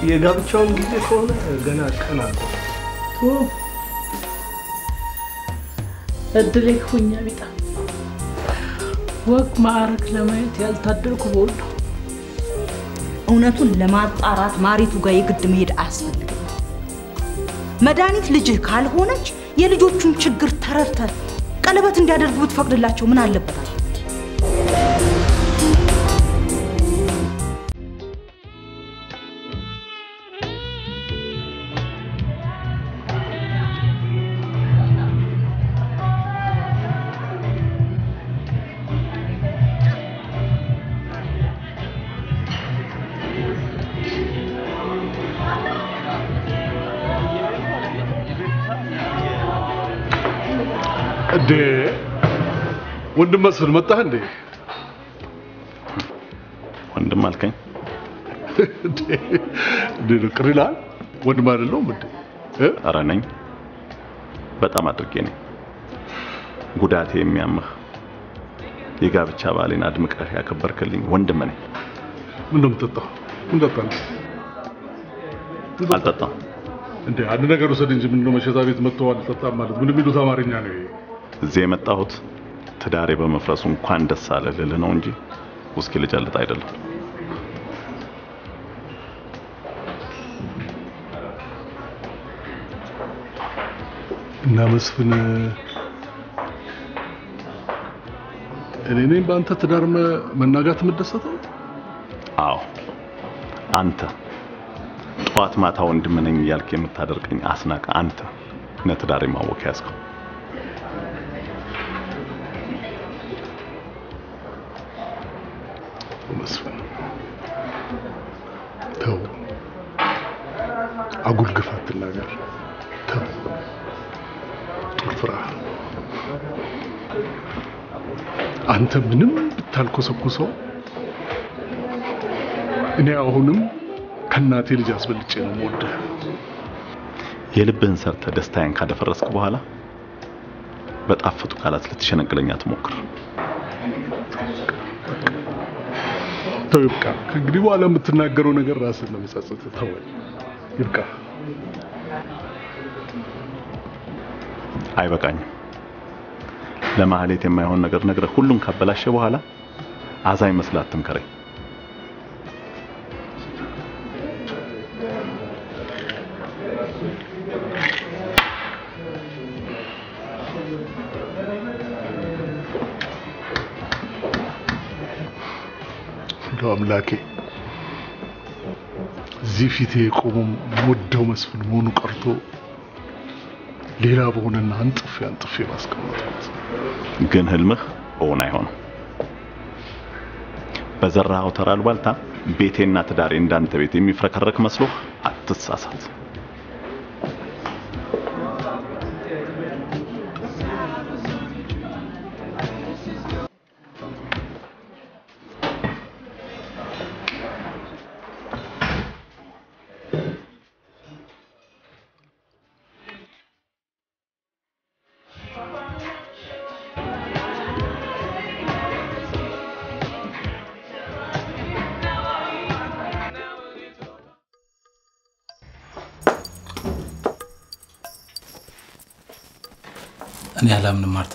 የጋብቻውን ጊዜ ከሆነ ገና ቀን አለ። እድሌ ሁኛ ቢጣ ወግ ማዕረግ ለማየት ያልታደልኩ በወል እውነቱን ለማጣራት ማሪቱ ጋር የግድ መሄድ አያስፈልግም። መድኃኒት ልጅህ ካልሆነች የልጆቹን ችግር ተረድተ ቀለበት እንዲያደርጉ ብትፈቅድላቸው ምን አለበታል? እንዴ ወንድም መስፍን መጣህ እንዴ? ወንድም አልከኝ? እንዴ እንዴ ነው ቅር ይልሃል? ወንድም አይደለሁም እንዴ? ኧረ ነኝ፣ በጣም አድርጌ ነኝ። ጉዳቴ የሚያምህ የጋብቻ ባሌን አድምቀህ ያከበርክልኝ ወንድም ነኝ። ምን ነው የምጠጣው? ምን ጠጣለህ? አልጠጣም። እንዴ አንድ ነገር ውሰድ እንጂ ምን ነው መሸታ ቤት መጥቶ አልጠጣም ማለት ምን የሚሉት አማርኛ ነው ይሄ? እዚህ የመጣሁት ትዳሬ በመፍረሱ እንኳን ደስ አለ ልልህ ነው እንጂ ውስኪ ልጨልጥ አይደለም። እና መስፍን እኔ ነኝ በአንተ ትዳር መ- መናጋት የምደሰተው? አዎ አንተ ጠዋት ማታ ወንድም ነኝ እያልክ የምታደርቀኝ አስናቀ አንተ ነህ ትዳሬ ማወክ ያዝከው። መስፍን ተው፣ አጉል ግፍ አትናገር። ተው፣ ጦር ፍራ። አንተ ምንም ብታልኮሰኩሰው እኔ አሁንም ከእናቴ ልጅ አስበልጬ ነው የምወድህ። የልብህን ሰርተህ ደስታዬን ካደፈረስክ በኋላ በጣፈጡ ቃላት ልትሸነግለኝ አትሞክር። ተው ይብቃ። ከእንግዲህ በኋላ የምትናገረው ነገር ራስን ነው የሚጸጽት። ተው ይብቃ። አይበቃኝም። ለማህሌት የማይሆን ነገር ነግረህ ሁሉን ካበላሸ በኋላ አዛኝ መስላት አትምከረኝ። እንደው አምላኬ እዚህ ፊቴ የቆመው የምወደው መስፍን መሆኑ ቀርቶ ሌላ በሆነና አንጥፌ አንጥፌ ባስቀመጥኩት ግን ህልምህ እውን አይሆንም። በዘራኸው ተራ አሉባልታ ቤቴና ትዳሬ እንዳንተ ቤት የሚፍረከረክ መስሎህ አትሳሳት። እኔ አላምንም ማርታ።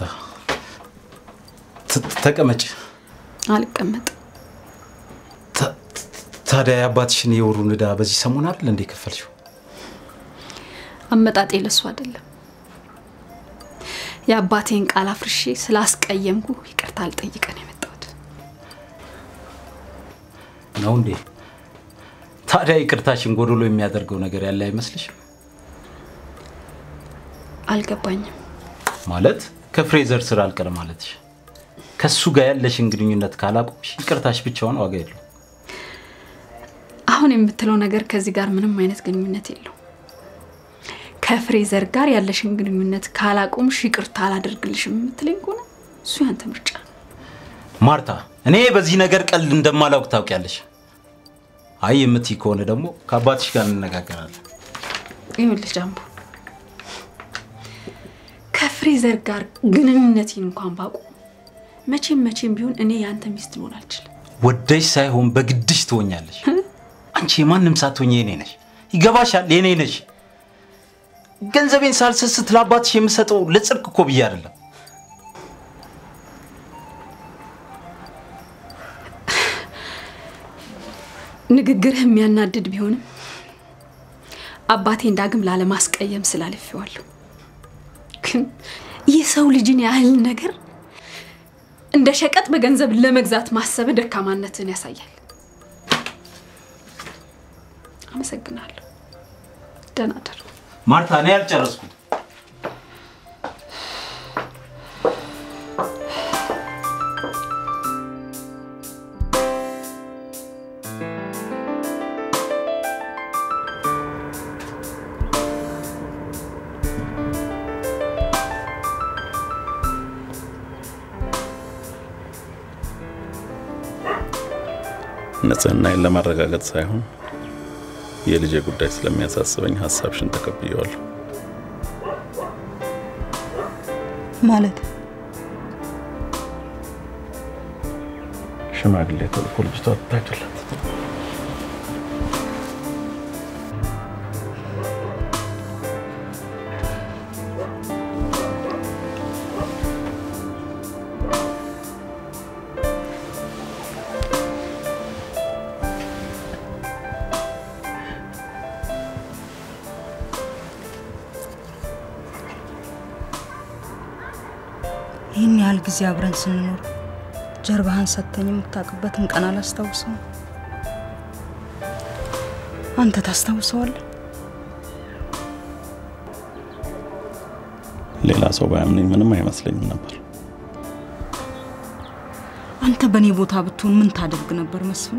ት- ተቀመጭ። አልቀመጥም። ታዲያ የአባትሽን የወሩን ዕዳ በዚህ ሰሞን አይደል እንዴ ከፈልሽው? አመጣጤ ለሱ አይደለም። የአባቴን ቃል አፍርሼ ስላስቀየምኩ ይቅርታ አልጠይቀን የመጣሁት። ነው እንዴ? ታዲያ ይቅርታሽን ጎዶሎ የሚያደርገው ነገር ያለ አይመስልሽም? አልገባኝም። ማለት ከፍሬዘር ስራ አልቀር ማለትሽ። ከሱ ጋር ያለሽን ግንኙነት ካላቆምሽ ይቅርታሽ ብቻውን ዋጋ የለው። አሁን የምትለው ነገር ከዚህ ጋር ምንም አይነት ግንኙነት የለው። ከፍሬዘር ጋር ያለሽን ግንኙነት ካላቆምሽ ይቅርታ አላደርግልሽም የምትለኝ ከሆነ እሱ ያንተ ምርጫ ነው። ማርታ፣ እኔ በዚህ ነገር ቀልድ እንደማላውቅ ታውቂያለሽ። አይ የምትይ ከሆነ ደግሞ ከአባትሽ ጋር እንነጋገራለን። ይኸውልሽ ጃምቦ፣ ከፍሬዘር ጋር ግንኙነቴን እንኳን ባቆም መቼም መቼም ቢሆን እኔ የአንተ ሚስት ልሆን አልችልም። ወደሽ ሳይሆን በግድሽ ትሆኛለሽ። አንቺ የማንም ሳትሆኝ የኔ ነሽ። ይገባሻል፣ የኔ ነሽ። ገንዘቤን ሳልሰስት ለአባትሽ የምሰጠው ለጽድቅ እኮ ብዬ አይደለም። ንግግርህ የሚያናድድ ቢሆንም አባቴን ዳግም ላለማስቀየም ስላልፌዋለሁ። ግን የሰው ልጅን ያህል ነገር እንደ ሸቀጥ በገንዘብ ለመግዛት ማሰብ ደካማነትን ያሳያል። አመሰግናለሁ። ደህና እደሩ። ማርታ፣ እኔ ያልጨረስኩት ንጽህናዬን ለማረጋገጥ ሳይሆን የልጄ ጉዳይ ስለሚያሳስበኝ ሀሳብሽን ተቀብየዋለሁ። ማለት ሽማግሌ ተልኮ ልጅቷ ትታጭላት። ይህን ያህል ጊዜ አብረን ስንኖር ጀርባህን ሰጥተኝ የምታውቅበትን ቀን አላስታውሰውም። አንተ ታስታውሰዋለህ? ሌላ ሰው ባያምነኝ ምንም አይመስለኝም ነበር። አንተ በእኔ ቦታ ብትሆን ምን ታደርግ ነበር መስፍኔ?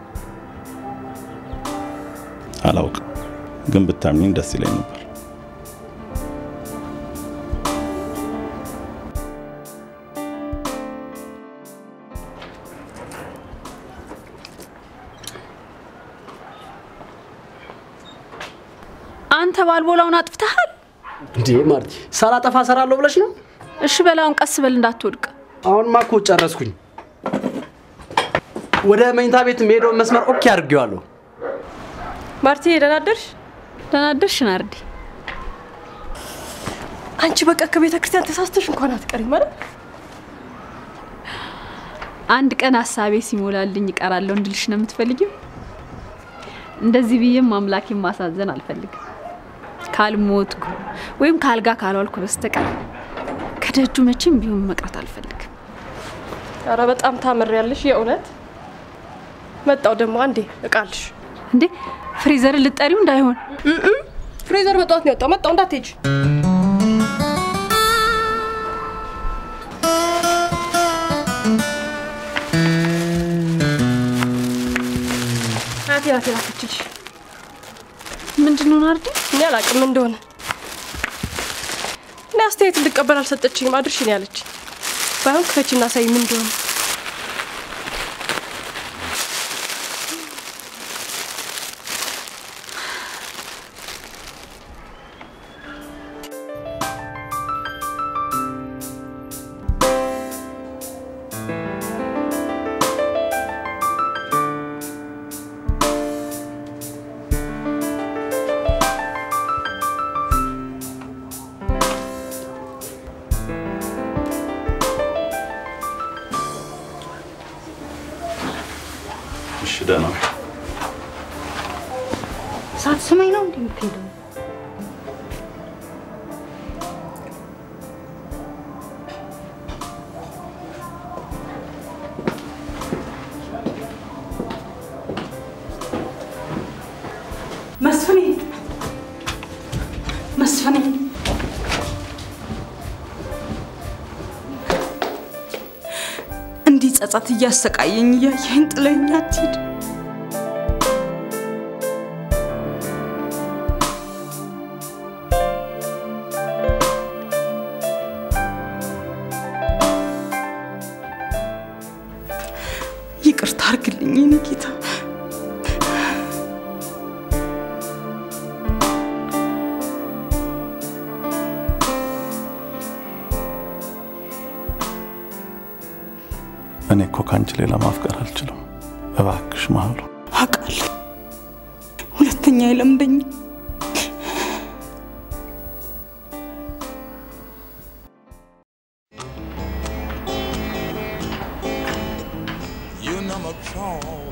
አላውቅም፣ ግን ብታምኚኝ ደስ ይለኝ ነበር። አንተ ባልቦላውን አጥፍተሃል። እንዴ ማርቲ፣ ሳላጠፋ እሰራለሁ ብለሽ ነው? እሺ በላውን ቀስ በል እንዳትወድቅ። አሁንማ እኮ ጨረስኩኝ። ወደ መኝታ ቤት የምሄደውን መስመር ኦኬ አድርጌዋለሁ። ማርቲ ደህና አደርሽ? ደህና አደርሽ ናርዲ። አንቺ በቃ ከቤተ ክርስቲያን ተሳስተሽ እንኳን አትቀሪም ማለት አንድ ቀን ሀሳቤ ሲሞላልኝ እቀራለሁ እንድልሽ ነው የምትፈልጊው? እንደዚህ ብዬም አምላኬን ማሳዘን አልፈልግም። ካልሞትኩ ወይም ካልጋ ካልዋልኩ በስተቀር ከደጁ መቼም ቢሆን መቅረት አልፈልግም። ኧረ በጣም ታምሪያለሽ የእውነት መጣው ደግሞ አንዴ እቃልሽ እንዴ ፍሪዘርን ልጠሪው እንዳይሆን ፍሬዘር በጠዋት ነው የወጣው መጣው እንዳትሄጂ አያቴ ናት የላከችልሽ ምንድን ነው ናርዲ? እኔ አላውቅም እንደሆነ እኔ አስተያየት እንድቀበል አልሰጠችኝም አድርሽ ነው ያለች ባይሆን ክፈችና ሳይ ምን እንደሆነ እሺ ደህና ነኝ። ሳትስመኝ ነው እንዴ የምትሄደው? መስፍኔ መስፍኔ እንዲህ ጸጸት እያሰቃየኝ እያየኝ ጥለኝ አትሂድ። ይቅርታ አርግልኝ የኔ ጌታ። እኔ እኮ ከአንቺ ሌላ ማፍቀር አልችልም። እባክሽ መሀሉ አውቃለሁ። ሁለት ሁለተኛ አይለምደኝም። You know my crawl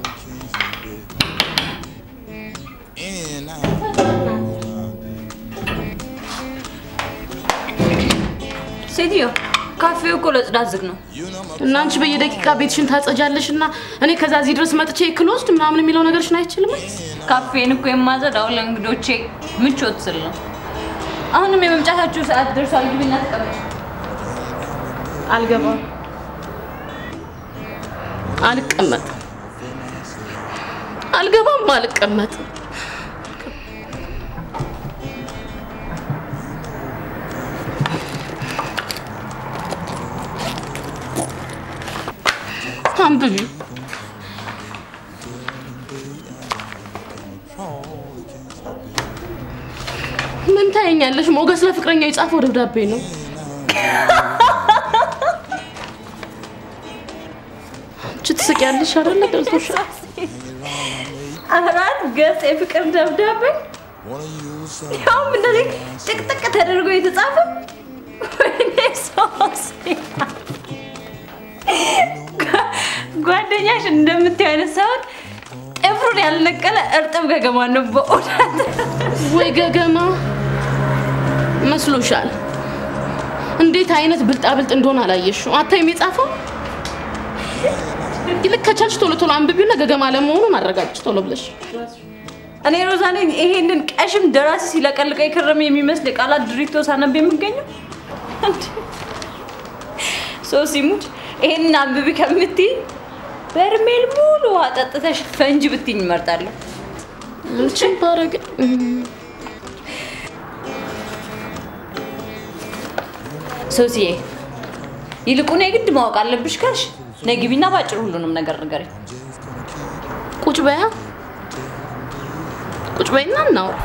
in and out. ሴትዮ ካፌው እኮ ለጽዳት ዝግ ነው። እና አንቺ በየደቂቃ ቤትሽን ታጸጃለሽ እና እኔ ከዛ እዚህ ድረስ መጥቼ እክል ወስድ ምናምን የሚለው ነገርሽን አይችልም። ካፌን እኮ የማጸዳው ለእንግዶቼ ምቾት ስል ነው። አሁንም የመምጫታችሁ ሰዓት ደርሷል። ግቢና ተቀመጭ። አልገባም፣ አልቀመጥም፣ አልገባም፣ አልቀመጥም። አንብቢ። ምን ታየኛለሽ? ሞገስ ለፍቅረኛው የጻፈው ደብዳቤ ነው። አንቺ ትስቂያለሽ አይደለ? ገብቶሻል። አራት ገጽ የፍቅር ደብዳቤ ያውም እንደዚህ ጥቅጥቅ ተደርጎ የተጻፈ ወይኔ ሶሲ ጓደኛሽ እንደምታየው አይነት ሳይሆን ጥፍሩን ያልነቀለ እርጥብ ገገማ ነው በእውነት። ወይ ገገማ መስሎሻል? እንዴት አይነት ብልጣብልጥ እንደሆነ አላየሽው? አታይም የጻፈው? ይልቅ ከቻልሽ ቶሎ ቶሎ አንብቢውና ገገማ ለመሆኑን አረጋግጭ ቶሎ ብለሽ። እኔ ሮዛ ነኝ ይሄንን ቀሽም ደራሲ ሲለቀልቀ የከረመ የሚመስል የቃላት ድሪቶ ሳነብ የምገኘው። ሶሲ ሙች ይሄንን አንብቢ ከምትይ በርሜል ሙሉ ውሃ ጠጥተሽ ፈንጅ ብትኝ እመርጣለሁ። ምንችን ባረግ ሶሲዬ ይልቁን የግድ ማወቅ አለብሽ ካልሽ ነይ ግቢና ባጭሩ ሁሉንም ነገር ንገሪኝ። ቁጭ በያ ቁጭ በይና እናውራ።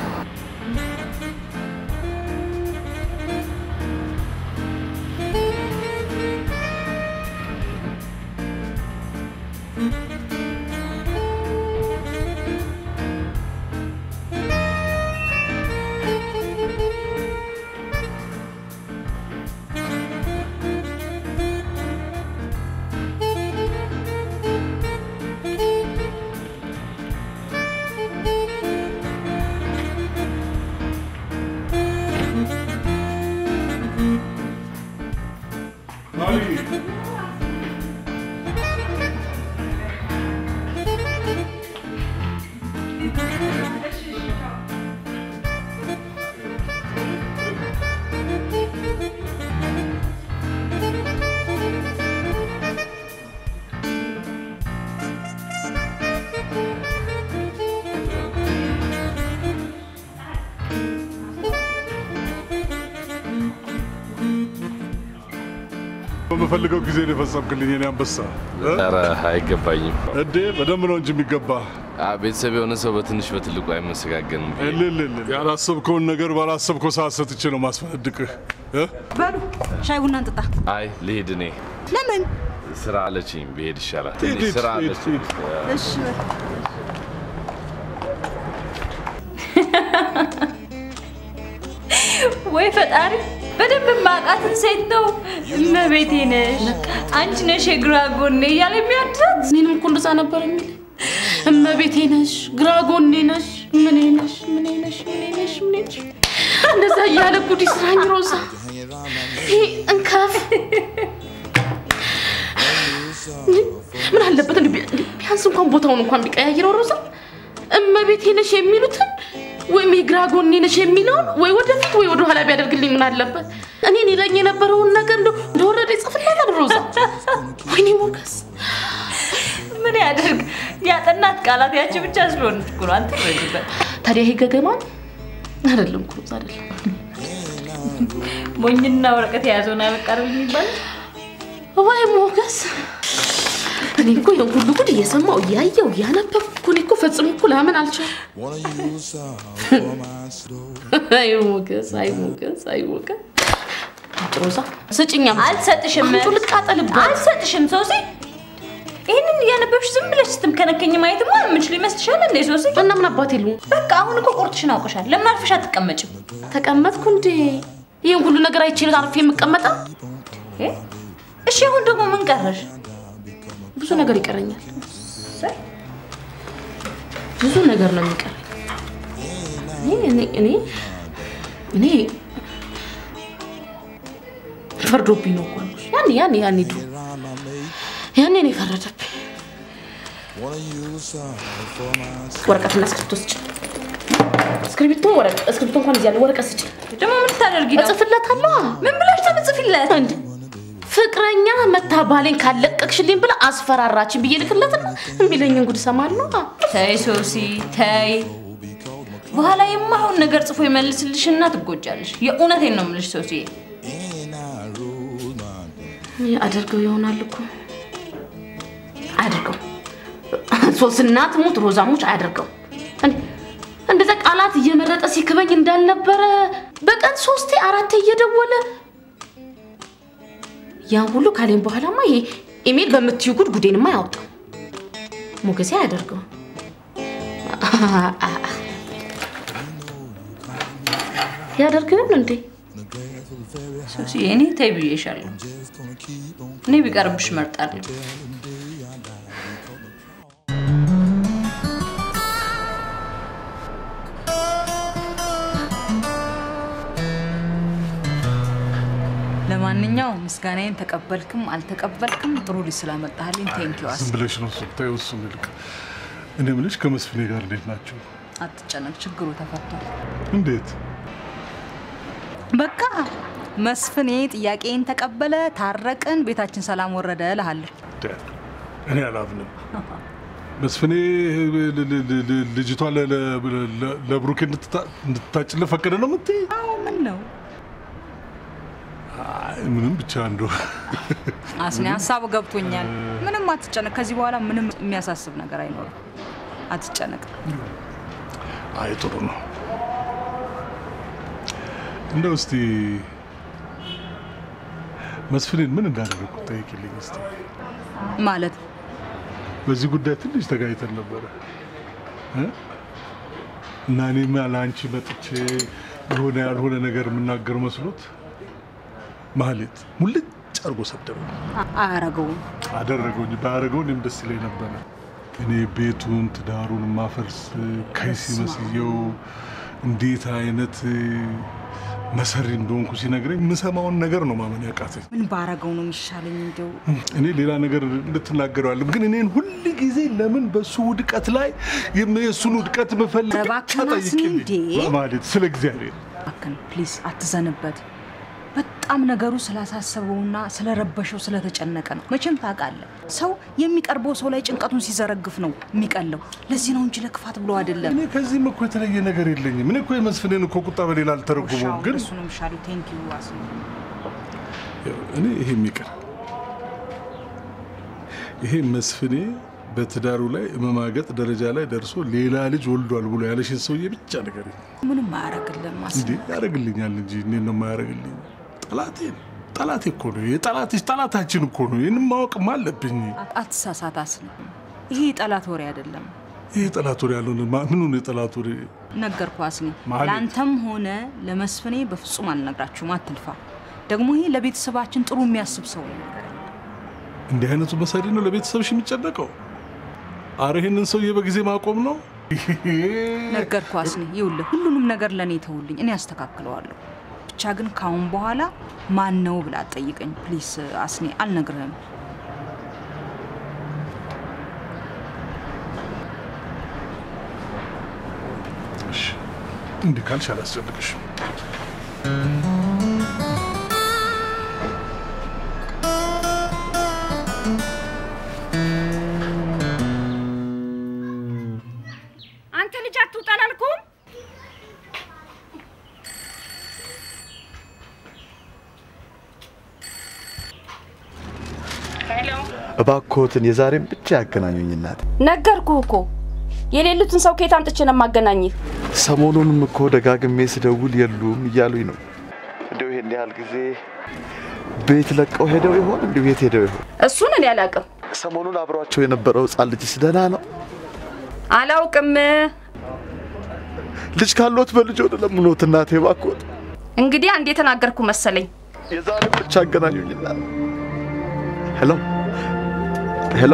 በምፈልገው ጊዜ ነው የፈጸምክልኝ የኔ አንበሳ። እ? ኧረ አይገባኝም። እንዴ በደንብ ነው እንጂ የሚገባ። ቤተሰብ የሆነ ሰው በትንሽ በትልቁ አይመሰጋገንም። እልልል ያላሰብከውን ነገር ባላሰብከው ሰዓት ሰጥቼ ነው ማስፈነድቅህ። እ? በሉ ሻይ ቡና እንጠጣ። አይ ልሄድ እኔ ለምን? ስራ አለችኝ፣ ብሄድ ይሻላል። ሂድ፣ ትንሽ ሂድ፣ ስራ ሂድ፣ አለችኝ። እሺ ወይ ፈጣሪ በደንብ ማቃትን ሴት ነው እመቤቴ ነሽ አንቺ ነሽ የግራ ጎኔ እያለ የሚያድራት እኔንም እኮ እንደዛ ነበር የሚል እመቤቴ ነሽ፣ ግራ ጎኔ ነሽ፣ ምኔ ነሽ፣ ምኔ ነሽ፣ ምኔ ነሽ፣ ምኔ ነሽ እንደዛ እያለ ጉድ ይስራኝ ሮዛ። ይሄ እንከፍ ምን አለበት እንዲ ቢያንስ እንኳን ቦታውን እንኳን ቢቀያይረው ሮዛ። እመቤቴ ነሽ የሚሉትን ወይም የግራ ጎኔ ነሽ የሚለውን ወይ ወደፊት ወይ ወደኋላ ቢያደርግልኝ ምን አለበት? እኔን ይለኝ የነበረውን ነገር እንደው እንደወረደ ይጽፍላታል ሮዛ። ወይኔ ሞገስ ምን ያደርግ ያጠናት ቃላት ያቺ ብቻ ስለሆነች እኮ ነው። አንተ ረጅበት ታዲያ ይሄ ገገማ ነው? አይደለም እኮ ሮዛ አይደለም። ሞኝና ወረቀት የያዘውን አበቃረብ የሚባል ወይ ሞገስ እኔ እኮ ይሄን ሁሉ ጉድ እየሰማው እያየው እያነበብኩ እኮ እኔ እኮ ፈጽሞ እኮ ላምን አልቻልኩም። አይ ሞገስ፣ አይ ሞገስ፣ አይ ሞገስ። ሮዛ ስጭኛ። አልሰጥሽም። አንዱ ልቃጠልባት። አልሰጥሽም ሶሲ። ይህንን እያነበብሽ ዝም ብለሽ ስትምከነከኝ ማየትማ የምችል ይመስልሻል እንዴ ሶሲ? እና ምን አባቴ ልሁ በቃ አሁን እኮ ቁርጥሽን አውቀሻል። ለምን አርፈሽ አትቀመጭም? ተቀመጥኩ እንዴ? ይህን ሁሉ ነገር አይቼ አርፌ የምቀመጠው? እ? እሺ አሁን ደግሞ ምን ቀረሽ? ብዙ ነገር ይቀረኛል። ብዙ ነገር ነው የሚቀረኝ። እኔ እኔ እኔ እኔ ፈርዶብኝ ነው እኮ ያልኩሽ። ያኔ ያኔ ያኔ ድሮ ያኔ ነው የፈረደብኝ። ወረቀትና እስክሪብቶ ስጭ። እስክሪብቶ ወረቀት እስክሪብቶ እንኳን እዚህ ያለ ወረቀት ስጭ። ደግሞ ምን ልታደርጊ ነው? እጽፍለታለሁ። ምን ብለሽ ተምጽፊለት? እንዴ ፍቅረኛ መታ ባሌን ካለቀቅሽልኝ ብላ አስፈራራችን ብዬ ልክለትና የሚለኝን ጉድ እሰማለሁ። ተይ ሶሲ ተይ። በኋላ የማይሆን ነገር ጽፎ ይመልስልሽና ትጎጃለሽ። የእውነቴን ነው የምልሽ ሶሲ። አደርገው ይሆናል እኮ አያደርገው። ሶስና ትሙት ሮዛሙች አያደርገው። እንዴ እንደዛ ቃላት እየመረጠ ሲክበኝ እንዳልነበረ በቀን ሶስቴ አራቴ እየደወለ ያን ሁሉ ካሌን በኋላማ ይሄ ኢሜል በምትዩ ጉድ ጉዴንማ ያወጣው ሞገሴ አያደርገው። ያደርግ ይሆን እንዴ? ሶሲ እኔ ተይ ብዬሻለሁ። እኔ ቢቀርብሽ እመርጣለሁ። ለማንኛውም ምስጋናዬን ተቀበልክም አልተቀበልክም ጥሩ ልጅ ስላመጣህልኝ ቴንኪው። ዝም ብለሽ ነው ስታየው እሱን ይልቅ እኔ የምልሽ ከመስፍኔ ጋር እንዴት ናቸው? አትጨነቅ፣ ችግሩ ተፈቷል። እንዴት? በቃ መስፍኔ ጥያቄን ተቀበለ፣ ታረቅን፣ ቤታችን ሰላም ወረደ እልሃለሁ። ደ- እኔ አላምንም። መስፍኔ ል- ል- ል- ል- ልጅቷ ለ- ለ- ለ- ለብሩኬ እንድትታ- እንድታጭልህ ፈቀደ ነው የምትይ? አዎ ምን ነው አይ፣ ምንም ብቻ እንደው አስኔ ሀሳቡ ገብቶኛል። ምንም አትጨነቅ። ከዚህ በኋላ ምንም የሚያሳስብ ነገር አይኖርም። አትጨነቅ። አይ ጥሩ ነው። እንደው እስቲ መስፍኔን ምን እንዳደረግኩት ጠይቂልኝ እስቲ። ማለት በዚህ ጉዳይ ትንሽ ተጋጭተን ነበረ እ? እና እኔም ለአንቺ መጥቼ የሆነ ያልሆነ ነገር የምናገር መስሎት ማህሌት ሙልጭ አድርጎ ሰደበኝ። አ- አያረገውም። አደረገው እንጂ ባያደረገው እኔም ደስ ይለኝ ነበረ። እኔ ቤቱን ትዳሩን ማፈርስ ከይሲ መስየው እንዴት አይነት መሰሪ እንደሆንኩ ሲነግረኝ የምሰማውን ነገር ነው ማመን ያቃተኝ። ምን ባረገው ነው የሚሻለኝ? እንደው እኔ ሌላ ነገር እንድትናገረዋለም ግን እኔን ሁል ጊዜ ለምን በሱ ውድቀት ላይ የም- የእሱን ውድቀት ምፈልግ ኧረ እባክህን አስኒ እንዴ! ማለት ስለ እግዚአብሔር እባክህን ፕሊዝ አትዘንበት። በጣም ነገሩ ስላሳሰበውና ስለረበሸው ስለተጨነቀ ነው። መቼም ታውቃለህ፣ ሰው የሚቀርበው ሰው ላይ ጭንቀቱን ሲዘረግፍ ነው የሚቀለው። ለዚህ ነው እንጂ ለክፋት ብሎ አይደለም። እኔ ከዚህም እኮ የተለየ ነገር የለኝም። እኔ እኮ የመስፍኔን እኮ ቁጣ በሌላ አልተረጉመውም። ግን እሱ ነው የሚሻለው። ቴንክ ዩ አስኒ። እኔ ይሄ የሚቀር ይሄ መስፍኔ በትዳሩ ላይ መማገጥ ደረጃ ላይ ደርሶ ሌላ ልጅ ወልዷል ብሎ ያለሽን ሰውዬ ብቻ ነገር ምንም አያረግልም አስኒ። እንዴ ያደርግልኛል እንጂ እንዴት ነው የማያደርግልኝ? ጠላቴ ነው። ጠላቴ እኮ ነው። የጠላትሽ ጠላታችን እኮ ነው። ይህንም ማወቅም አለብኝ። አትሳሳት አስኒ። ይሄ የጠላት ወሬ አይደለም። ይህ ጠላት ወሬ ያልሆነ ማ- ምኑ ነው የጠላት ወሬ? ነገርኩ አስኒ። ማለት? ለአንተም ሆነ ለመስፍኔ በፍጹም አልነግራችሁም። አትልፋ። ደግሞ ይሄ ለቤተሰባችን ጥሩ የሚያስብ ሰው ነው። እንዲህ አይነቱ መሰሪ ነው ለቤተሰብሽ የሚጨነቀው? አረ ይህንን ሰውዬ በጊዜ ማቆም ነው። ነገርኩ አስኒ። ይኸውልህ ሁሉንም ነገር ለእኔ ተውልኝ፣ እኔ አስተካክለዋለሁ። ብቻ ግን ካሁን በኋላ ማን ነው ብላ አትጠይቀኝ ፕሊስ አስኒ። አልነግርህም። እሺ፣ እንዲህ ካልሽ አላስጨንቅሽም። አንተ ልጅ አትውጣ አላልኩም? እባክዎትን የዛሬን ብቻ ያገናኙኝ እናት። ነገርኩህ እኮ የሌሉትን ሰው ከየት አምጥቼ ነው የማገናኝህ? ሰሞኑንም እኮ ደጋግሜ ስደውል የሉም እያሉኝ ነው። እንደው ይሄን ያህል ጊዜ ቤት ለቀው ሄደው ይሆን? እንዲሁ የት ሄደው ይሆን? እሱን እኔ አላውቅም። ሰሞኑን አብሯቸው የነበረው ህፃን ልጅስ ደህና ነው? አላውቅም። ልጅ ካሎት በልጅ ወደ ለምኖት እናቴ ባኮት እንግዲህ አንድ የተናገርኩ መሰለኝ። የዛሬ ብቻ አገናኙኝና ሄሎ ሄሎ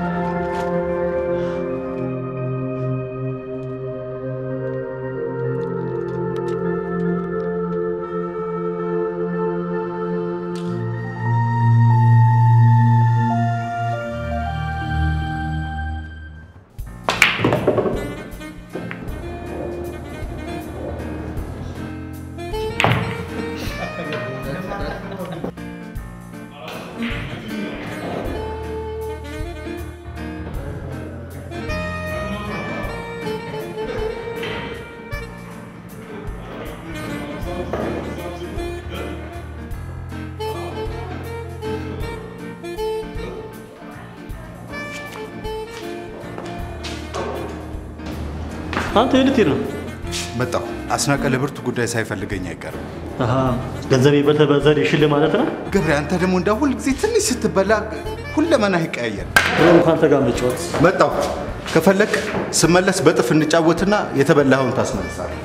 አንተ የት ነው? መጣሁ። አስናቀ ለብርቱ ጉዳይ ሳይፈልገኝ አይቀርም። አሃ ገንዘቤ በተበዘር ይሽል ማለት ነው። ገብሬ፣ አንተ ደግሞ እንደ ሁል ጊዜ ትንሽ ስትበላ ሁለመናህ ይቀያየር። እኔም ከአንተ ጋር መጫወት መጣሁ። ከፈለክ ስመለስ በጥፍ እንጫወትና የተበላኸውን ታስመልሳለህ።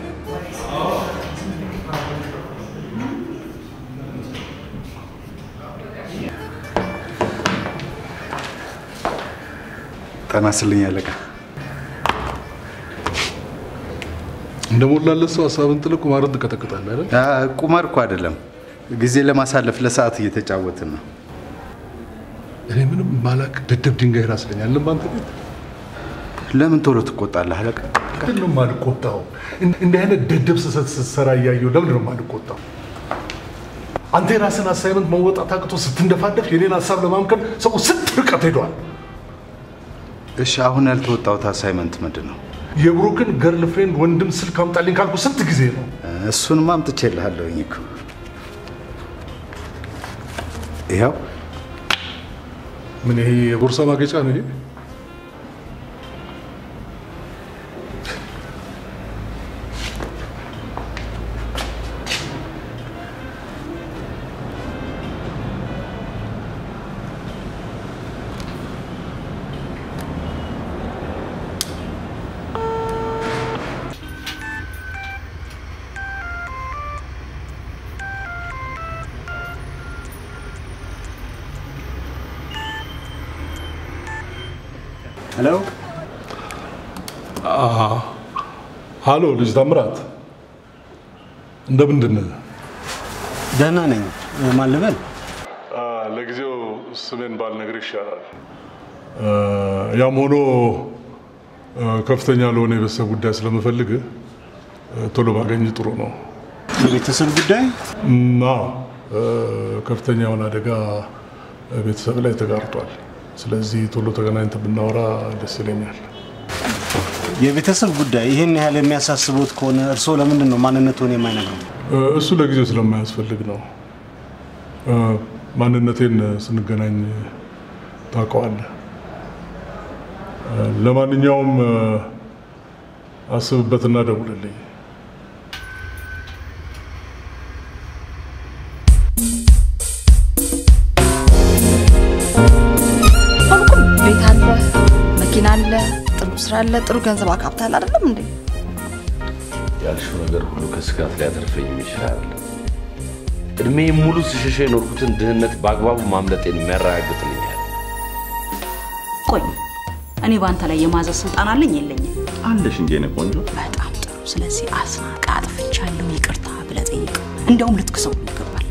ጠና ስልኝ አለቃ። እንደሞላለት ሰው ሀሳብን ጥለህ ቁማርን ትቀጠቅጣለህ አይደል? አ፣ ቁማር እኮ አይደለም፣ ጊዜ ለማሳለፍ ለሰዓት እየተጫወትን ነው። እኔ ምንም ማላቅ ደደብ ድንጋይ ራስ ነኝ አለም በአንተ ቤት ለምን ቶሎ ትቆጣለህ አለቃ? ምንድን ነው የማልቆጣው? እንዲህ አይነት ደደብ ስህተት ስትሰራ እያየሁ ለምንድን ነው የማልቆጣው? አንተ የራስን አሳይመንት መወጣት አቅቶ ስትንደፋደፍ የኔን ሀሳብ ለማምከን ሰው ስንት ርቀት ሄዷል። እሺ፣ አሁን ያልተወጣሁት አሳይመንት ምንድን ነው? የብሩክን ገርል ፍሬንድ ወንድም ስልክ አምጣልኝ ካልኩ ስንት ጊዜ ነው? እሱንማ አምጥቼልሃለሁኝ እኮ ይኸው። ምን ይሄ የቦርሳ ማጌጫ ነው? ይሄ ሄሎ ሃሎ፣ ልጅ ታምራት እንደምንድን ነህ? ደህና ነኝ። ማን ልበል? ለጊዜው ስሜን ባልነግር ይሻላል። ያም ሆኖ ከፍተኛ ለሆነ የቤተሰብ ጉዳይ ስለምፈልግ ቶሎ ባገኝ ጥሩ ነው። የቤተሰብ ጉዳይ? አዎ፣ ከፍተኛ የሆነ አደጋ ቤተሰብ ላይ ተጋርጧል። ስለዚህ ቶሎ ተገናኝተን ብናወራ ደስ ይለኛል። የቤተሰብ ጉዳይ ይህን ያህል የሚያሳስቡት ከሆነ እርስዎ ለምንድን ነው ማንነቱን የማይነግሩ? እሱ ለጊዜው ስለማያስፈልግ ነው። ማንነቴን ስንገናኝ ታውቀዋለህ። ለማንኛውም አስብበትና ደውልልኝ። አልኩም ቤት አለ፣ መኪና አለ፣ ጥሩ ስራ አለ፣ ጥሩ ገንዘብ አካብታል አይደለም እንዴ? ያልሽው ነገር ሁሉ ከስጋት ሊያተርፈኝ ይችላል። እድሜ ሙሉ ስሸሸ የኖርኩትን ድህነት በአግባቡ ማምለጤን የሚያረጋግጥልኛል። ቆይ እኔ በአንተ ላይ የማዘዝ ስልጣን አለኝ የለኝም? አለሽ እንጂ የኔ ቆንጆ። በጣም ጥሩ። ስለዚህ አስናቀ አጥፍቻለሁ ይቅርታ ብለህ ጠይቅ። እንደውም ልትክሰው ይገባል።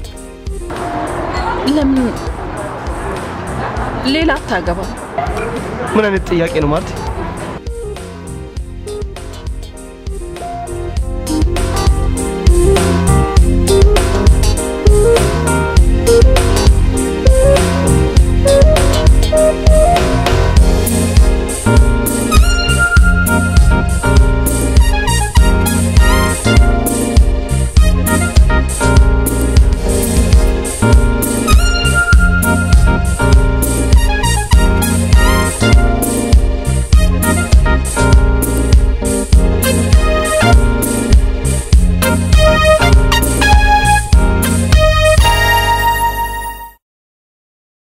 ለምን ሌላ አታገባም? ምን አይነት ጥያቄ ነው ማለት?